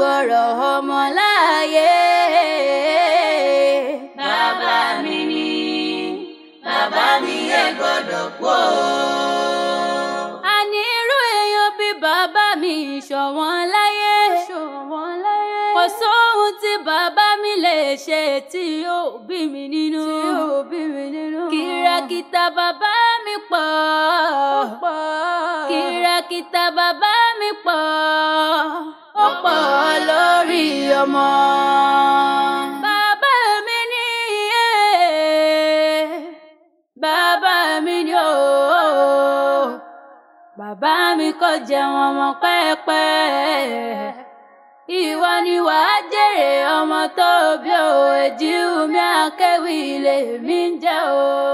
gbọ́rọ̀ ọmọ láàyè. bàbá mi ni bàbá mi ẹ gbọ́dọ̀ kú o. àní irú èèyàn bí bàbá mi ṣọ̀wọ́n láyé. ṣọ̀wọ́n láyé. kò sóhun tí bàbá mi lè ṣe tí yóò bí mi nínú. tí yóò bí mi nínú. kìràkìtà bàbá mi pọ̀. ó pọ̀. kìràkìtà bàbá mi pọ̀. ó pọ̀ lórí ọmọ. bàbá mi ní bàbá mi ní ooo bàbá mi kò jẹun ọmọ pẹ́ẹ́pẹ́ ìwọ ni wàá jèrè ọmọ tó bí o èjì mi akéwì lèmi ń jẹ́ o.